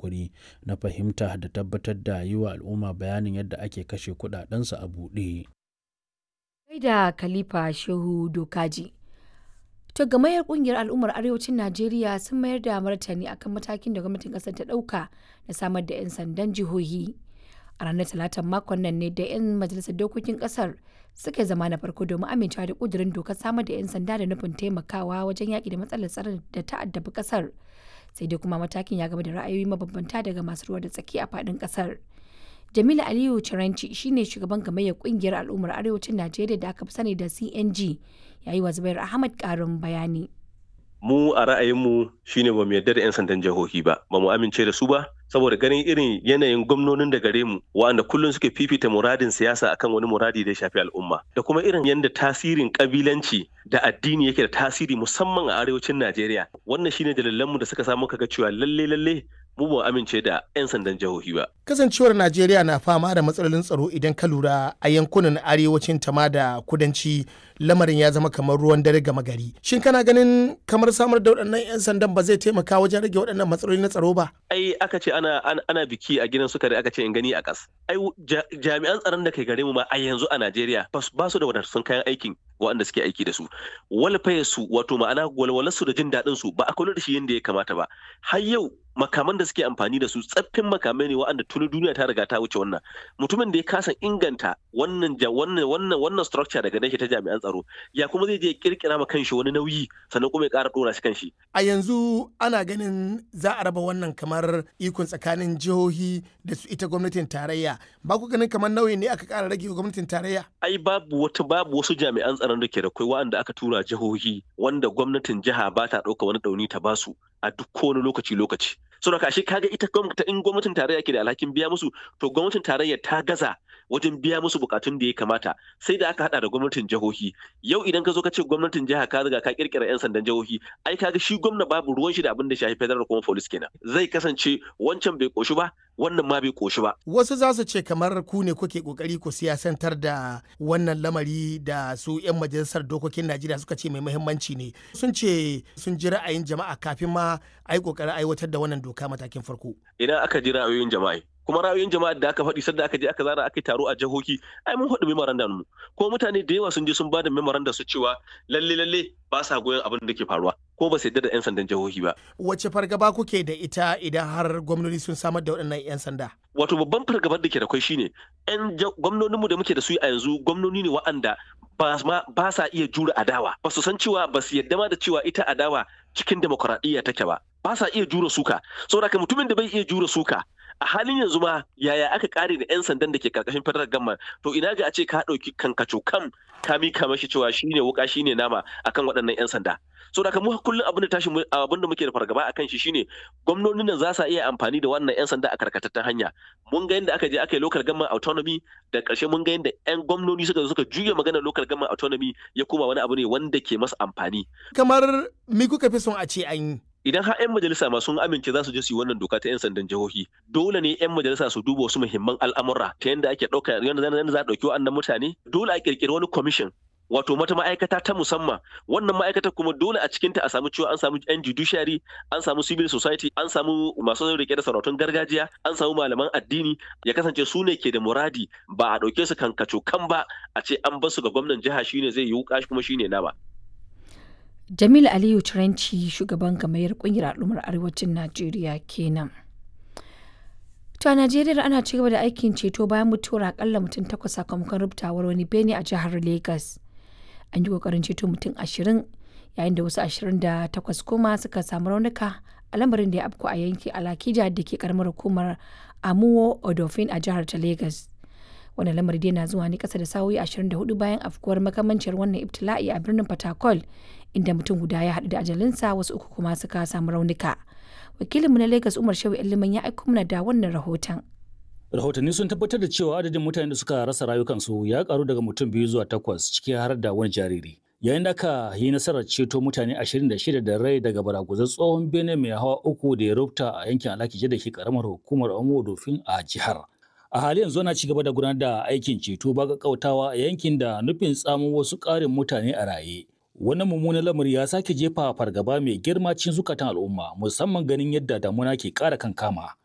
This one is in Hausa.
yunkuri na fahimta da tabbatar da yi wa al'umma bayanin yadda ake kashe kuɗaɗensu a buɗe. da Khalifa Shehu Dokaji. To gamayyar kungiyar al'ummar arewacin Najeriya sun mayar da martani akan matakin da gwamnatin kasar ta dauka na samar da 'yan sandan jihohi. A ranar talatan makon nan ne da 'yan majalisar dokokin kasar suka zama na farko domin amincewa da kudurin dokar samar da 'yan sanda da nufin taimakawa wajen yaƙi da matsalar tsaron da ta addabi kasar. Sai dai kuma matakin ya gaba da ra'ayoyi mabambanta daga masu ruwa da tsaki a faɗin kasar. Jamilu Aliyu Ciranci shine shugaban gamayyar kungiyar al'ummar arewacin Najeriya da aka fi sani da CNG yayi wa Zubair Ahmad karin bayani. Mu a ra'ayinmu shine ba mu yarda da 'yan sandan jihohi ba, ba mu amince da su ba, saboda ganin irin yanayin gwamnonin da gare mu wa'anda kullum suke fifita muradin siyasa akan wani muradi da ya shafi al'umma da kuma irin yadda tasirin kabilanci da addini yake da tasiri musamman a arewacin Najeriya wannan shine dalilanmu da suka samu kaga cewa lalle lalle mu ba amince da 'yan sandan jihohi ba. Kasancewar Najeriya na fama da matsalolin tsaro idan ka lura a yankunan arewacin tama da kudanci lamarin ya zama kamar ruwan dare gama gari. Shin kana ganin kamar samar da waɗannan 'yan sandan ba zai taimaka wajen rage waɗannan matsaloli na tsaro ba? Ai aka ce ana ana biki a gidan sukari aka ce in gani a ƙas. Ai jami'an tsaron da kai gare mu ma a yanzu a Najeriya ba su da wadatattun kayan aikin waɗanda suke aiki da su. Walfaye su wato ma'ana walwalarsu da jin daɗin su ba a kula da shi yadda ya kamata ba. Har yau makaman da suke amfani da su tsaffin makamai ne waɗanda tuni duniya ta riga ta wuce wannan mutumin da ya kasa inganta wannan wannan wannan wannan structure daga nashi ta jami'an tsaro ya kuma zai je kirkira ma kanshi wani nauyi sannan kuma ya ƙara ɗora shi kanshi a yanzu ana ganin za a raba wannan kamar ikon tsakanin jihohi da su ita gwamnatin tarayya ba ku ganin kamar nauyi ne aka ƙara rage gwamnatin tarayya ai babu wata babu wasu jami'an tsaron da ke da kai waɗanda aka tura jihohi wanda gwamnatin jiha ba ta ɗauka wani ɗauni ta basu a duk kowane lokaci lokaci saboda kashi kaga ita gwamnati in gwamnatin tarayya ke da alhakin biya musu to gwamnatin tarayya ta gaza wajen biya musu bukatun da ya kamata sai da aka hada da gwamnatin jihohi yau idan ka zo ka ce gwamnatin jiha ka riga ka kirkira yan sandan jihohi ai kaga shi gwamna babu ruwan shi da abin da shafi federal kuma police kenan zai kasance wancan bai koshi ba wannan ma bai koshi ba wasu za su ce kamar ku ne kuke kokari ku siyasantar da wannan lamari da su yan majalisar dokokin Najeriya suka ce mai muhimmanci ne sun ce sun ji ra'ayin jama'a kafin ma ai kokarin aiwatar da wannan doka matakin farko idan aka ji ra'ayoyin jama'a kuma ra'ayoyin jama'a da aka faɗi sadda aka je aka zara aka taro a jihohi ai mun faɗi memorandum mu ko mutane da yawa sun je sun bada memorandum su cewa lalle lalle ba sa goyon abin da ke faruwa ko ba su yadda da 'yan sandan jihohi ba. Wace fargaba kuke da ita idan har gwamnati sun samar da waɗannan 'yan sanda? Wato babban fargabar da ke da kwai shine 'yan gwamnoninmu da muke da su a yanzu gwamnoni ne wa'anda ba sa iya jure adawa ba su san cewa ba su yadda ma da cewa ita adawa cikin demokuraɗiyya take ba ba sa iya jure suka saboda ka mutumin da bai iya jure suka a halin yanzu ma yaya aka kare da 'yan sandan da ke karkashin federal gamma to ina ga a ce ka ɗauki kankaco kam ka mika mashi cewa shine wuka shine nama akan waɗannan 'yan sanda so da mu kullum abin da tashi abin da muke da fargaba akan shi shine gwamnonin nan za su iya amfani da wannan 'yan sanda a karkatattan hanya mun ga yadda aka je aka yi local government autonomy da ƙarshe mun ga yadda 'yan gwamnoni suka suka juya maganar local government autonomy ya koma wani abu ne wanda ke masa amfani kamar me kuka fi son a ce an yi idan har 'yan majalisa ma sun amince za su je su yi wannan doka ta 'yan sandan jihohi dole ne 'yan majalisa su duba wasu muhimman al'amura ta yadda ake ɗauka yadda za a ɗauki wa'annan mutane dole a ƙirƙiri wani commission wato mata ma'aikata ta musamman wannan ma'aikata kuma dole a cikinta a samu cewa an samu yan judiciary an samu civil society an samu masu rike da sarautun gargajiya an samu malaman addini ya kasance su ne ke da muradi ba a ɗauke su kankaco kan ba a ce an basu ga gwamnan jiha shine zai yi wuka kuma shine nama Jamilu Aliyu Turanci shugaban gamayyar kungiyar al'ummar arewacin Najeriya kenan. To a Najeriya ana ci gaba da aikin ceto bayan mutuwar akalla mutum takwas sakamakon rubutawar wani bene a jihar Legas. An yi kokarin ceto mutum ashirin yayin da wasu ashirin da takwas kuma suka samu raunuka a lamarin da ya afku a yankin Alakija da ke karamar hukumar Amuwo Odofin a jihar ta Legas. wannan lamari dai na zuwa ne kasa da sa'o'i 24 bayan afkuwar makamancin wannan ibtila'i a birnin Fatakol inda mutum guda ya haɗu da ajalinsa wasu uku kuma suka samu raunuka. Wakilinmu na Lagos Umar Shehu Iliman ya aiko mana da wannan rahoton. Rahotanni sun tabbatar da cewa adadin mutanen da suka rasa rayukansu ya karu daga mutum biyu zuwa takwas ciki har da wani jariri. Yayin da aka yi nasarar ceto mutane 26 da rai daga baraguzan tsohon bene mai hawa uku da ya rubuta a yankin Alakije da ke karamar hukumar Omo Dofin a jihar. a hali yanzu ana ci gaba da gudanar da aikin ceto ba kautawa a yankin da nufin tsamo wasu ƙarin mutane a raye wannan mummunan lamari ya sake jefa fargaba mai girma cikin zukatan al'umma musamman ganin yadda damuna ke ƙara kankama